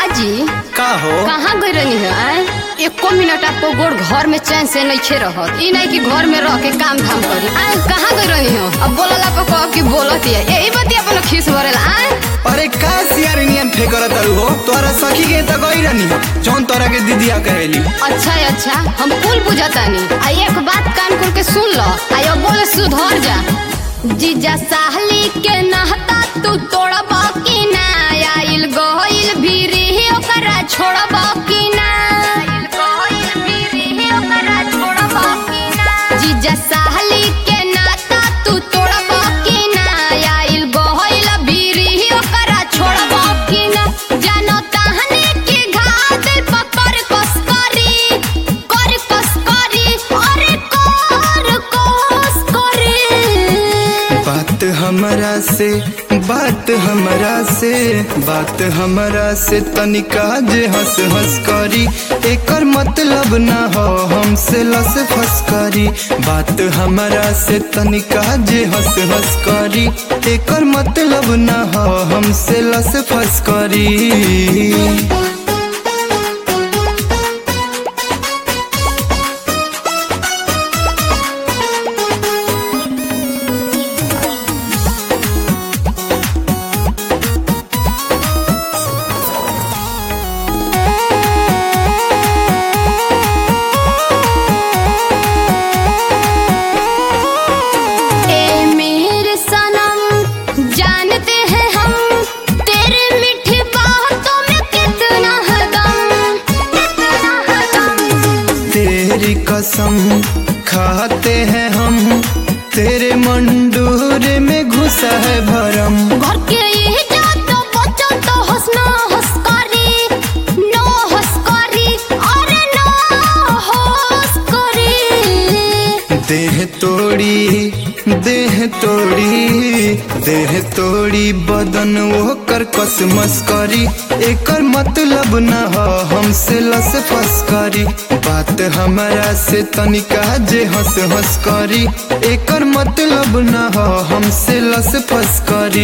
जी का हो कहाँ गई रहनी है आय? एको मिनट आपको गोड़ घर में चैन से नहीं खे रहत ई नहीं कि घर में रह के काम धाम करी आय कहाँ गई रहनी हो अब बोलला पे कह कि बोलत है यही बती अपन खीस भरेला आय अरे का सियार नियन फेकर तारू हो तोरा सखी के त गई रहनी हो जौन तोरा के दीदिया कहेली अच्छा है अच्छा हम कुल बुझतानी आ एक बात कान खोल के सुन लो आ यो बोले सुधर जा जीजा साहली के नहता तू तोड़ब की ना आइल गइल भीरी ओकरा छोड़ब की ना आइल गइल भीरी ओकरा छोड़ब की ना जीजा साहली के नाता तू तोड़ब की ना आइल गइल भीरी ओकरा छोड़ब की ना जानो ताहने के घाव दिल पकड़ कस करी कर कस करी अरे कर कस करी बात हमरा से बात हमरा से बात हमरा से तनिका जे हंस हंस करी एकर मतलब ना हो हमसे लस फस करी बात हमरा से तनिका जे हंस हंस करी एकर मतलब ना हो हमसे लस फस करी ए मेरे सनम जानते हैं हम तेरे मीठी बातों में कितना है दम कितना है दम तेरी कसम खाते हैं हम तेरे मंडूर में घुसा है भरम घर के ये जातो बच्चों तो हंसना हंस करी नो हंस करी अरे नो हंस करी देह तोड़ी देह तोड़ी देह तोड़ी बदन वो कर कसमस करी एकर मतलब न हो हमसे लस फस करी बात हमरा से तनिका जे हंस हंस करी एकर मतलब न हो हमसे लस फस करी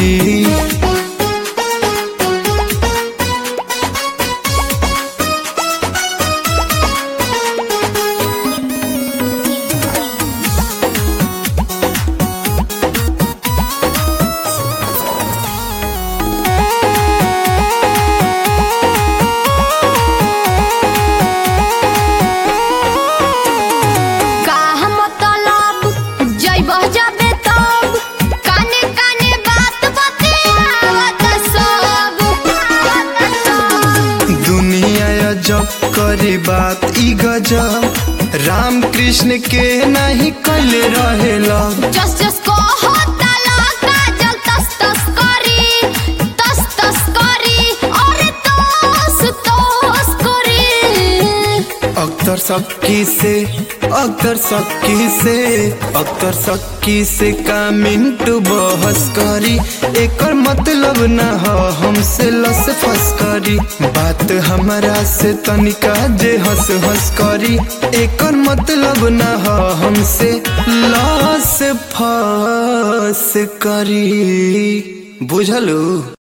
का मतलब जइब जाबे तब काने काने बात बतियावत सब दुनिया अजब करे बात ई गजब राम कृष्ण के नहीं कल रहेला जस जस को होता लगा जल तस तस करी तस तस करी अरे तस तस करी अख्तर सक्की से अख्तर सक्की से अख्तर सक्की से का मिनटू बहस करी एकर मतलब न हो हमसे लस फस करी बात हमरा से तनिका जे हंस हंस करी एकर मतलब न हो हमसे लस फस करी बुझलू